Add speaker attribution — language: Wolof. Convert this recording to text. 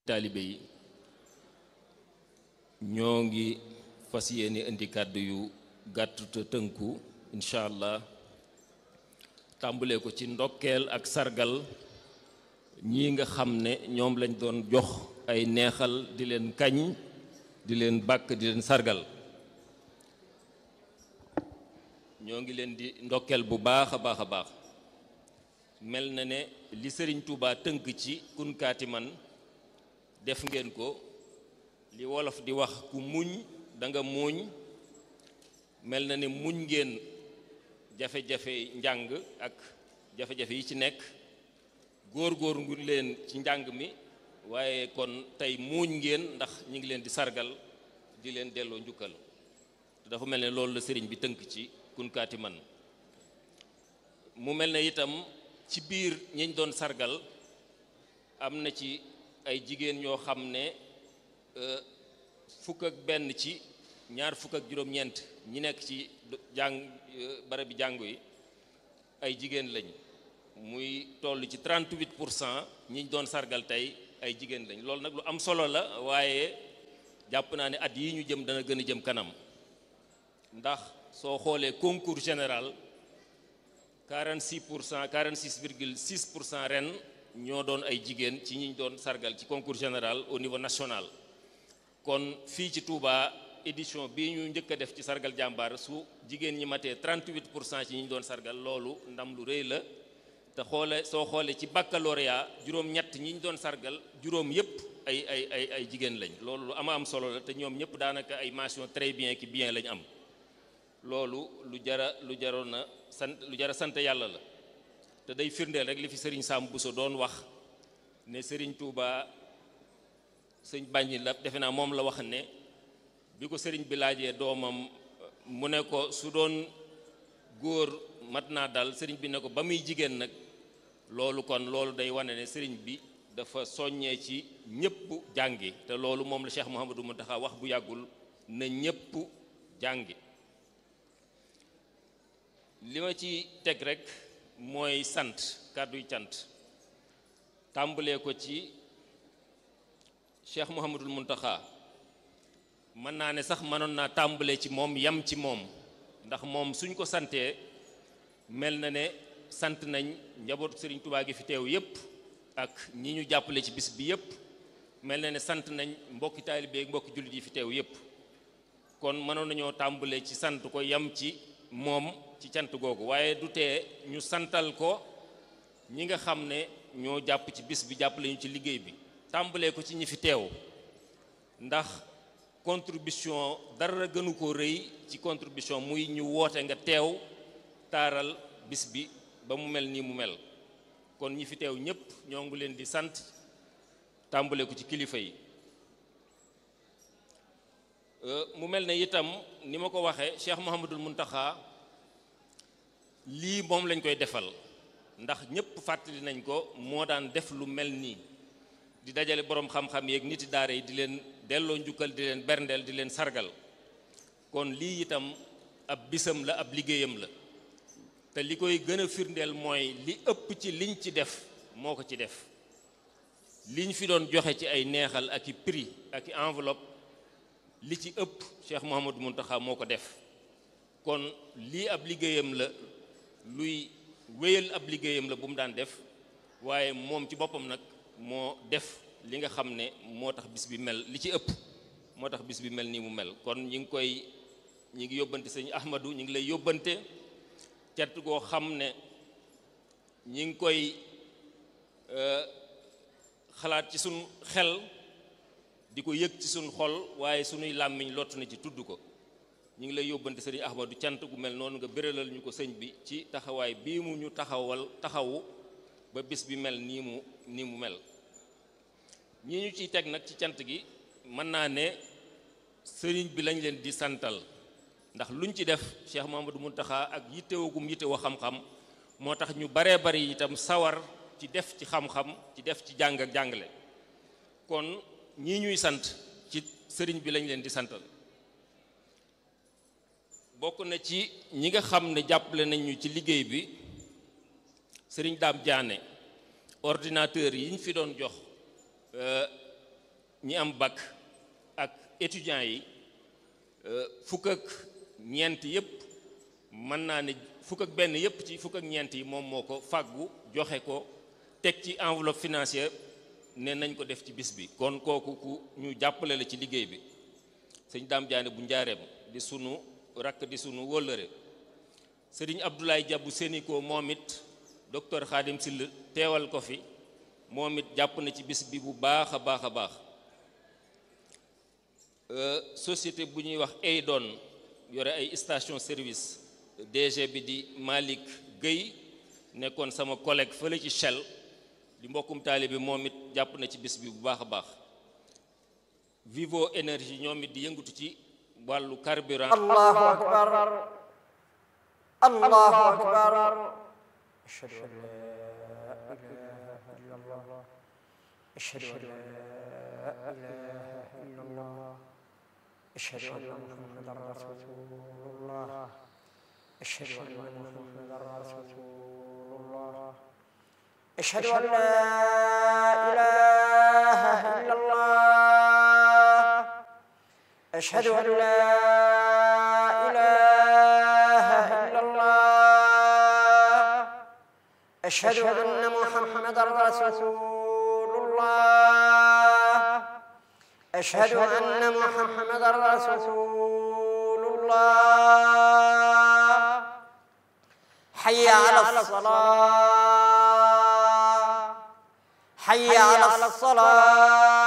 Speaker 1: taalibe yi ñoo ngi fas yéene indi kàddu yu gàtt te tënku incha allah tàmbalee ko ci ndokkeel ak sargal ñii nga xam ne ñoom lañ doon jox ay neexal di leen kañ di leen bàkk di leen sargal ñoo ngi leen di ndokkeel bu baax a baax a baax mel na ne li sëriñ Touba tënk ci kunkaati man def ngeen ko li wolof di wax ku muñ da nga muuñ mel na ne muñ ngeen jafe-jafe njàng ak jafe-jafe yi ci nekk góor-góor ngu leen ci njàng mi waaye kon tey muuñ ngeen ndax ñi ngi leen di sargal di leen delloo njukkal te dafa mel ne loolu la sëriñ bi tënk ci kunkaati man mu mel ne itam ci biir ñiñ doon sargal am na ci ay jigéen ñoo xam ne fukk ak benn ci ñaar fukk ak juróom-ñeent ñi nekk ci jàng barabi jàngu yi ay jigéen lañ muy toll ci 38 pour cent ñi doon sargal tey ay jigéen lañ loolu nag lu am solo la waaye jàpp naa ne at yi ñu jëm dana gën a jëm kanam ndax soo xoolee concours général 46 pour cent 46 virgule 6 pour cent ren ñoo doon ay jigéen ci ñi doon sargal ci concours général au niveau national kon fii ci Touba édition bii ñu njëkk a def ci sargal jàmbaar su jigéen ñi matee 38 pour cent ci ñi doon sargal loolu ndam lu rëy la te xoole soo xoolee ci baccalauréat juróom-ñett ñi ñu doon sargal juróom yépp ay ay ay ay jigéen lañ loolu lu ama am solo la te ñoom ñëpp daanaka ay mention très bien ki bien lañ am loolu lu jara lu jaroon na sant lu jara sant yàlla la te day firndeel rek li fi sëriñ Sam Bousso doon wax ne sëriñ Touba sëñ bàññi la defe naa moom la wax ne bi ko sëriñ bi laajee doomam mu ne ko su doon góor mat naa dal sëriñ bi ne ko ba muy jigéen nag loolu kon loolu day wane ne sëriñ bi dafa soññee ci ñëpp jàngi te loolu moom la Cheikh Mouhamadou Mountakha wax bu yàggul na ñëpp jàngi li ma ci teg rek mooy sant kàdduy cant tàmbalee ko ci Cheikh Mouhamadul Mountakha mën naa ne sax mënoon naa tàmbalee ci moom yam ci moom ndax moom suñ ko santee mel na ne sant nañ njabootu Serigne Touba gi fi teew yépp ak ñi ñu jàppale ci bis bi yépp mel na ne sant nañ mbokki taalibe ak mbokki jullit yi fi teew yépp kon mënoon nañoo tàmbalee ci sant ko yam ci moom ci cant googu waaye du tee ñu santal ko ñi nga xam ne ñoo jàpp ci bis bi jàppale ñu ci liggéey bi tàmbalee ko ci ñi fi teew ndax contribution dara gënu ko rëy ci contribution muy ñu woote nga teew taaral bis bi ba mu mel nii mu mel kon ñi fi teew ñépp ñoo ngi leen di sant tàmbalee ko ci kilifa yi mu mel ne itam ni ma ko waxee Cheikh Mouhamadul Mountakha lii moom lañ koy defal ndax ñépp fàttali nañ ko moo daan def lu mel nii di dajale boroom xam-xam yeeg niti daara yi di leen delloo njukkal di leen berndeel di leen sargal kon lii itam ab bisam la ab liggéeyam la te li koy gën a firndeel mooy li ëpp ci liñ ci def moo ko ci def liñ fi doon joxe ci ay neexal ak i prix ak i enveloppe li ci ëpp Cheikh Mouhamadou Mountakha moo ko def kon lii ab liggéeyam la luy wéyal ab liggéeyam la bu mu daan def waaye moom ci boppam nag moo def li nga xam ne moo tax bis bi mel li ci ëpp moo tax bis bi mel nii mu mel kon ñi ngi koy ñi ngi yóbbante sëñ Ahmadou ñi ngi lay yóbbante cant goo xam ne ñi ngi koy xalaat ci suñ xel di ko yëg ci suñ xol waaye suñuy làmmiñ lott na ci tudd ko ñu ngi lay yóbbante sëriñ Ahmadou cant gu mel noonu nga béralal ñu ko sëñ bi ci taxawaay bii mu ñu taxawal taxawu ba bis bi mel nii mu nii mu mel ñi ñu ciy teg nag ci cant gi mën naa ne sëriñ bi lañ leen di santal ndax luñ ci def Cheikh Mamadou Mountakha ak yittewagum yittewoo xam-xam moo tax ñu baree bari itam sawar ci def ci xam-xam ci def ci jàng ak jàngale kon ñii ñuy sant ci sëriñ bi lañ leen di santal bokk na ci ñi nga xam ne jàppale nañ ñu ci liggéey bi sëriñ Daam Jaane ordinateur yi ñu fi doon jox ñi am bac ak étudiants yi fukk ak ñeent yëpp mën naa ne fukk ak benn yëpp ci fukk ak ñeent yi moom moo ko fàggu joxe ko teg ci enveloppe financière ne nañ ko def ci bis bi kon kooku ku ñu jàppale la ci liggéey bi sëñ Dame Diané bu njaareem di sunu rakk di sunu wóllëre sëriñ Abdoulaye Diabou Séniko moom it docteur Khadim Sill teewal ko fi moom it jàpp na ci bis bi bu baax a baax a baax société bu ñuy wax Eydon yore ay station service DG bi di Malick Guèye nekkoon sama collègue fële ci Shell di mbokkum taalibe bi moom it jàpp na ci bis bi bu baax a baax Vivo énergie ñoom it di yëngatu ci wàllu carburant
Speaker 2: allahu akbar allahu akbar ashhadu an la ilaha illa allah ashhadu an la ilaha illa allah ashhadu anna muhammadan rasulullah ashhadu anna muhammadan rasulullah ashhadu an la ilaha illa allah أشهد أن لا إله إلا الله أشهد أن محمدا رسول الله أشهد أن محمدا رسول الله حي على الصلاة حي على الصلاة